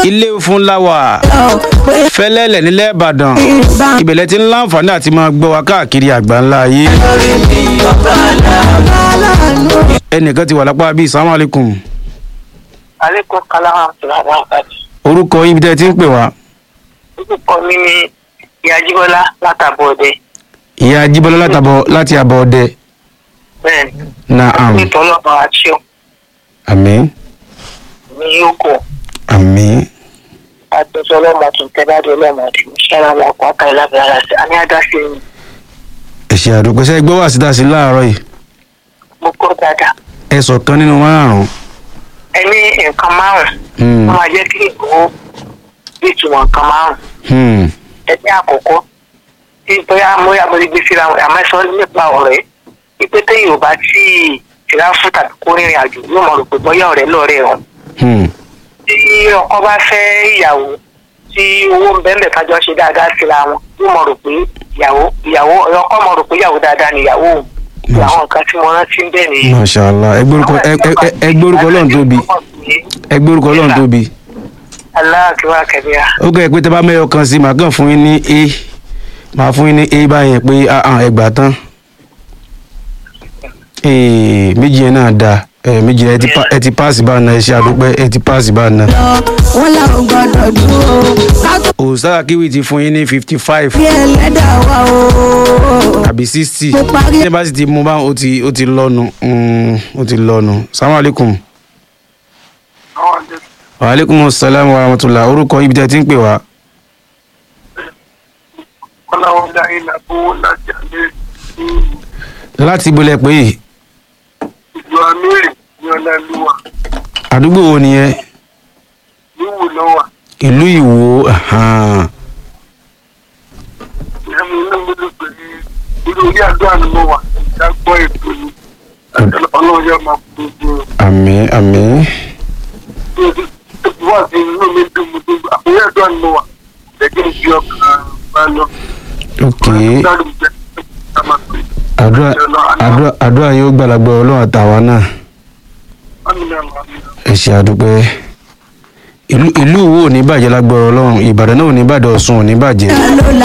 ilé fún láwà fẹlẹ́lẹ̀ nílẹ̀ ìbàdàn ìbẹ̀lẹ̀ tí ń láǹfààní àti máa gbọ́ wa káàkiri àgbáńlá ayé ẹnìkan ti wà lápá bíi salamu alaykum alekun kalama tìlànà àkàtì. orúkọ yín bí tẹ́ ẹ ti ń pè wá orúkọ mi ni ìyá jíbọ́lá látàbọ̀dẹ. ìyá jíbọ́lá látàbọ̀ láti àbọ̀ ọdẹ bẹ́ẹ̀ni naam nítorí ọlọ́run àti ọ̀ àmín ní yókù àmín àtúntò ọlọ́run àtúntẹ́ bá dé ọlọ́run àti ìṣẹ́ra wọn kọ́ àkà ìlàbẹ̀rẹ̀ ara sí àní àdáṣe ni ẹ ṣe àdúgbò ṣe gbọ́ wá síta sí láàárọ̀ yìí mo kọ́ dáadáa. ẹ sọ kan nínú márùn-ún ẹni nǹkan márùn-ún Hmm, wọ́n máa jẹ́ kí ìgbòho bí ìtumọ̀ nǹkan márùn-ún hmm, ẹni àkọ́kọ́ tí bóyá bóyá mo lè gbé síra wọn àmọ́ sọ nípa ọ̀rẹ́ wípé téèyàn ò bá tí ì tìráfù tàbí kó rìnrìn àjò yóò mọ̀ rò pé bóyá ọ̀rẹ́ lọ́ọ̀rẹ́ wọn. hmm, tí ọkọ bá fẹ́ ìyàwó tí owó ń bẹ́ẹ̀ bẹ́ẹ̀ kájọ ṣe dáadáa síra wọn yóò mọ̀ rò pé ìyàwó ìyàwó ọkọ mọ̀ rò pé ìyàwó dáadáa ni ìyàwó òun àwọn nǹkan tí mo rántí ń bẹ̀ nìyí. mashallah ẹ gbórúkọ ẹ ẹ- ẹ- ẹ gbórúkọ ọlọ́run tóbi ẹ gbórúkọ ọlọ́run tóbi aláàkíwá kẹbíà ó kẹ́ ẹ pé tẹ́ bá mẹ́yọ kan sí màá kàn fún yín ní a màá fún yín ní a báyẹn pé ah, ah, ẹ gbà tán Eh, méjì yẹn náà dáa ẹ méjì yẹn ẹ ti pa- ẹ ti páàsì bá na ẹ ṣe àdúpẹ́ ẹ ti páàsì bá na. wọn làwọn gbọdọ̀ dúró ká tó òòsàrà kíwì ti fún yín ní fifty five bí ẹlẹ́dà wa o. àbí sixty Mo parí. ní bá sì ti mú bá ó ti ó ti lọ́nu mm, ó ti lọ́nu salamu alaykum. wa aleykum salaam wa rahmatulah orúkọ ibi tẹ́ ẹ ti ń pè wá. kọ́láwọ́dá ilà owó láti àlẹ́ láti ibolẹ̀ pé ìlú amírì ní ọláluwa àdúgbò wo nìyẹn níwò lọ́wà ìlú ìwò ahan. ìyàmú inú mi ló pè é irú orí àdúrà ni mo wà ìjà gbọ́ ètò ni ọlọ́run yóò máa kú gbogbo àmín àmín wà sí inú mi dùn mo dùn àkóyè àdúrà ni mo wà lẹ́gbẹ̀ẹ́ ìjì ọkàn bá lọ. ok Dáàdù jẹ́ ká máa pè é. àdúrà àdúrà àdúrà yóò gbàlagbà ọlọ́run àtàwa náà Àmín àmín àmín. ẹ ṣe àdúpẹ́ ìlú ìlú ìwò ò ní bàjẹ́ lágbára ọlọ́run ìbàdàn náà ò ní bàjẹ́ ọ̀ṣun ò ní bàjẹ́. ló la